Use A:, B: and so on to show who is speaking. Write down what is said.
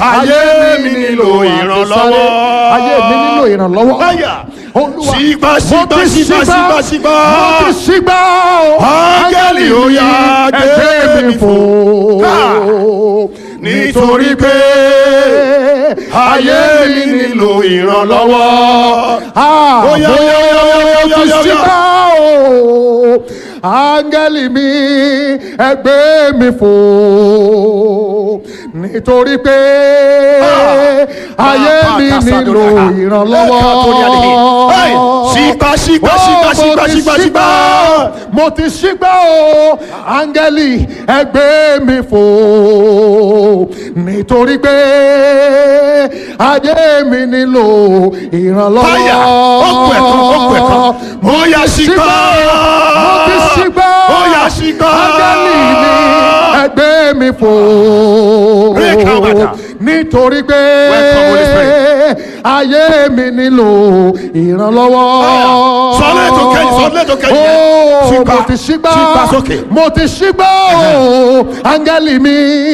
A: ayé mi nílò ìrànlọ́wọ́.
B: ayé mi nílò ìrànlọ́wọ́.
A: Báyà.
B: olúwa
A: Sígbà,
B: mo
A: sígbà,
B: ti
A: sígbà, sígbà, sígbà.
B: mo ti sígbà o.
A: Áńgẹ́lì ó yá,
B: ẹgbẹ́ mi fò.
A: Ah. nítorí pé ayé mi nílò ìrànlọ́wọ́.
B: Ah,
A: Ó yá, ó yá, ó yá, ó yá, ó yá,
B: mo ti
A: ó yá, ó yá.
B: sígbà o. áńgẹ́lì mi ẹgbẹ́ mi fò. nítorí pé ayé mi nílò ìrànlọ́wọ́.
A: Hey, sígbà, sígbà, sígbà,
B: Oh,
A: sígbà,
B: mo ti
A: sígbà, sígbà.
B: mo ti sígbà o áńgẹ́lì ẹgbẹ́ mi fò nítorí pé ayé mi nílò ìrànlọ́wọ́.
A: Báyà, ó kù ẹ̀kan, ó kù ẹ̀kan. Mo yá sígbà.
B: mo ti sígbà
A: Ó yá sígbà.
B: áńgẹ́lì mi ẹgbẹ́ mi fò
A: Break our water.
B: nítorí pé
A: Welcome, Holy Spirit.
B: ayé mi nílò ìrànlọ́wọ́.
A: Sọ́lé tó kẹ́yìn, sọ́lé tó kẹ́yìn yẹn.
B: Ó,
A: Sígbà,
B: mo ti sígbà
A: sígbà sókè.
B: mo ti sígbà o áńgẹ́lì mi